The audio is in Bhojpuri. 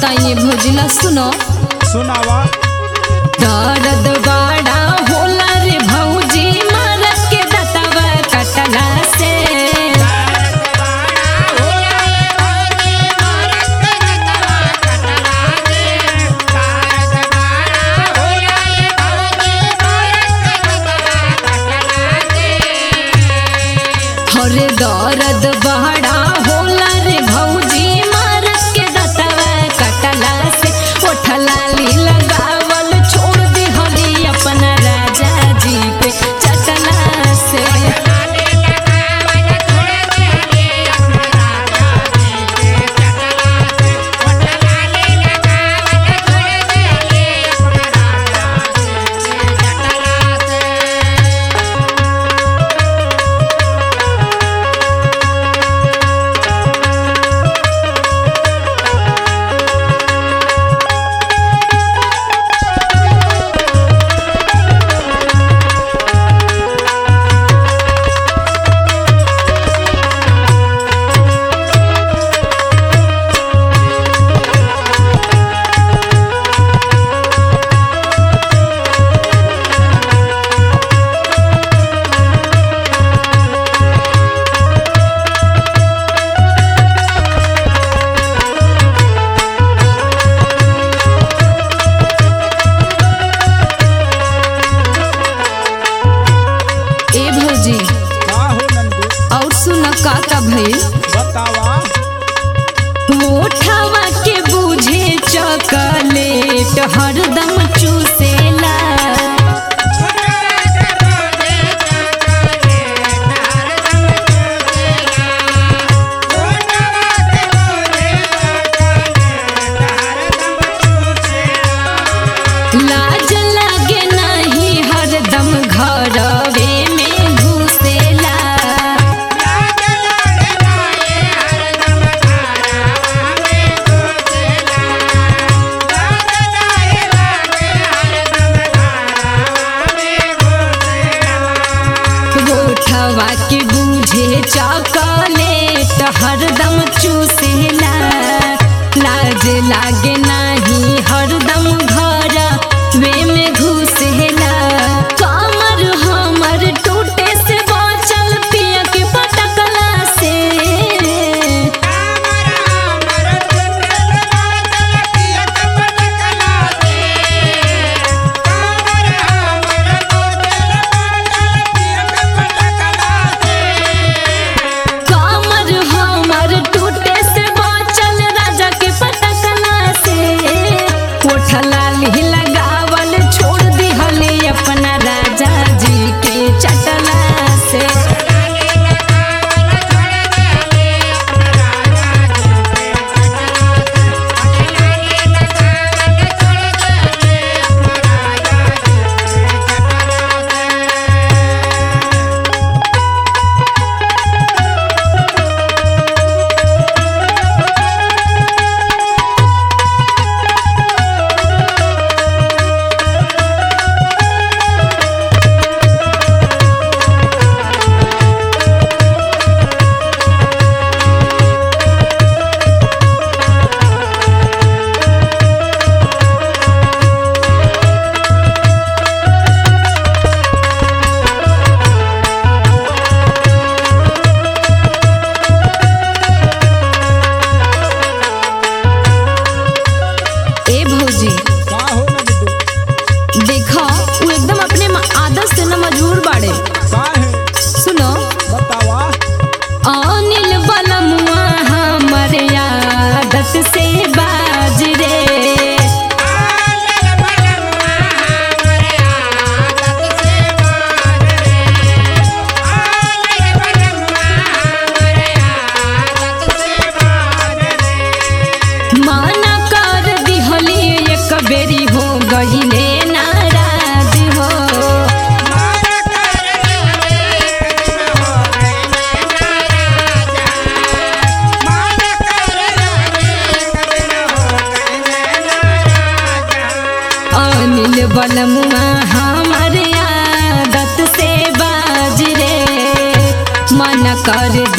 बताइए भौजिला सुनो सुनावा दर्द बड़ा होला रे भौजी मरद के दतवा कटला से हरे दर्द बड़ा होला रे भौजी मरद के दतवा कटला से ओठला ली लगावल छोड़ दी हली अपना राजा जी पे चटला से ए भौजी का हो नंदू और सुन का का भइल बतावा मोठावा के बूझे चॉकलेट हरदम चूसेला लाज लागे नहीं हरदम घरवे में घुसेला गोठवा के बूझे चॉकलेट हरदम चूसेला लाज लागे नाही हरदम घर वे में घुसेला कमर हमर टूटे से बचल पिया के पटकला से कमर हमर टूटे से बचल राजा के पटकला से कोठला ली लगावल छोड़ दिहली अपना राजा जी के चटला से ए भौजी का हो नंदू देखो वो एकदम अपने म- आदत से न मजबूर बाड़े का है सुनो बतावा अनिल बलमुआ हमर आदत से बाज रे माना कर दिहली एक बेरी हो गईले नाराज हो अनिल बलमुआ हमर आदत से बाज रे मन कर